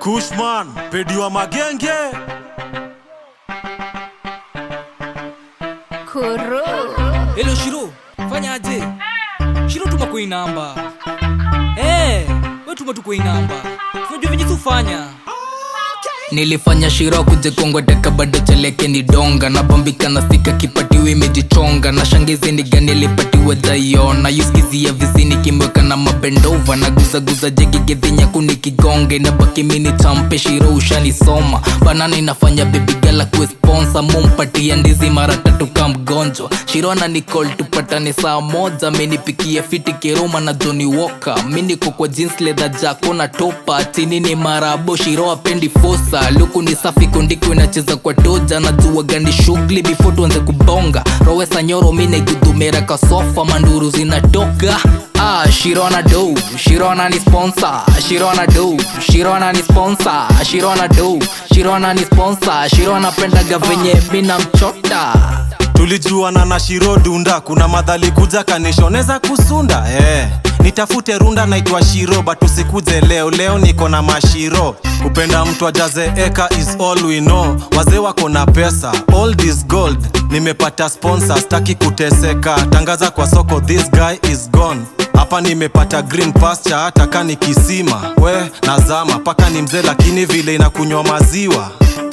Kushman, pedi wa magenge. Kuru. Hello Shiro, fanya aje? Shiro tuma kwa hii namba. Eh, wewe tuma tu kwa hii namba. Unajua venye tufanya. nilifanya shiro kuje kongweteka bado cheleke ni donga nabambika na sika kipatiwa imejichonga na shangizi ni gani lipatiwa jaiona yuskizia visini kimweka na mabendova na guzaguza jegigedhinyaku nikigonge na baki mini champe shiro ushanisoma banana inafanya bebigala kuesponsa mumpatia ndizi mara tatu ka mgonjwa shiro na nicol tupatane saa moja menipikia fiti kiroma na joni woka miniko kwa jeans leather jako na topa chini ni marabo shiro apendi fosa luku ni safi kondiko inacheza kwa toja na jua gani shughuli before tuanze kubonga rowesa nyoro mine gudumera kasofa manduru zinatoka Ah, Shirona do, Shirona ni sponsor, Shirona do, Shirona ni sponsor, Shirona do, Shirona ni sponsor, Shirona pendaga venye mina mchota. tulijuana na shiro dunda kuna madhali kuja kanishoneza kusunda eh. nitafute runda naitwa shiro but usikuje leo leo niko na mashiro kupenda mtu ajaze eka is all we know wazee wako na pesa all this gold nimepata sponsor staki kuteseka tangaza kwa soko this guy is gone hapa nimepata green pasture hata kani kisima we nazama paka ni mzee lakini vile inakunywa maziwa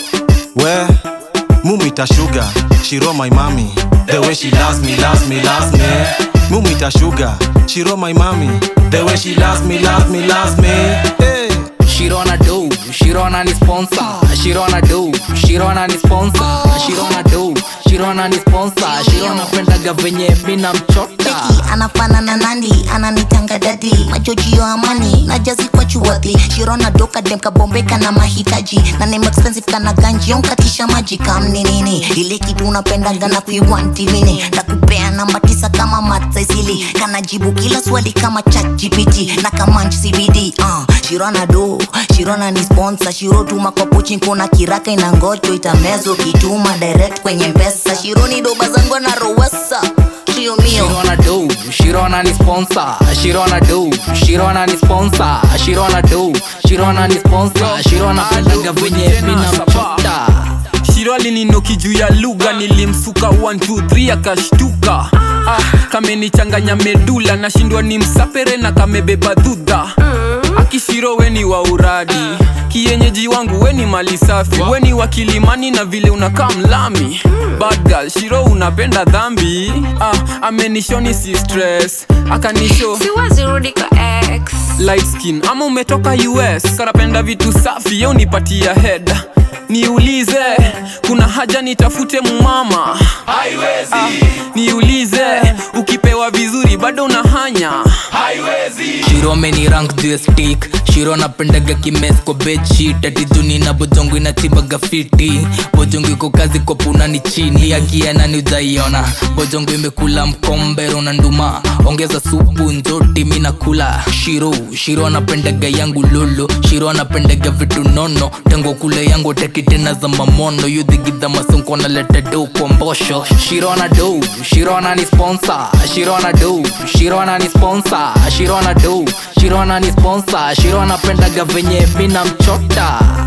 we mumita sugar shiro my mami the way she loves me loves me loves me mumita sugar shiro my mami the way she loves me loves me loves me hey. Shirona do, Shirona ni sponsor, Shirona do, Shirona ni sponsor, Shirona do, Shirona ni sponsor, Shirona pendaga venye mina mchota. Beki anafanana nandi ananitanga dadi majojio amani na jazi kwa chuwadhi shirona doka dem kabombeka na mahitaji na name expensive kana ganji onkatisha maji kamni nini ile kitu unapendaga na kuiwanti mini nakupea namba tisa kama matsaisili kanajibu kila swali kama chat gpt na kamanch cbd uh, shirona do shirona ni sponsor shiro tuma kwa pochi kuna kiraka ina ngocho itamezo kituma direct kwenye mpesa shironi doba zangu na rowesa trio mio Shirona do, Shirona ni sponsor, Shirona do, Shirona ni sponsor, Shirona do, Shirona ni sponsor, Shirona pendaga venye mina mchota. shiro alininoki juu ya lugha nilimsuka 123 akashtuka ah, kamenichanganya medula nashindwa ni msapere na kamebeba dhudha akishiro weni wa uradi kienyeji wangu weni mali safi weni wa kilimani na vile unakaa mlami bad girl shiro unapenda dhambi ah, amenishoni si stress akanisho siwezi rudi kwa ex light skin ama umetoka us karapenda vitu safi ye unipatia head niulize kuna haja nitafute mumama ah, niulize ukipewa vizuri bado unahanya Shiro ameni rank juu ya stick Shiro napendaga kimes kwa bedsheet ati juni na bojongo inachibaga fiti bojongo iko kazi kwa puna ni chini akiana ni ujaiona bojongo imekula mkombero na nduma ongeza supu nzoti mi nakula Shiro Shiro anapendaga yangu lolo Shiro anapendaga vitu nono tango kule yangu teki tena za mamono yudhigidha masonko naleta do kwa mbosho Shiro ana do Shiro ana ni sponsor Shiro ana do Shiro ana ni sponsor Shiro ana do Shiro ana ni sponsor Shiro anapendaga venye mina mchota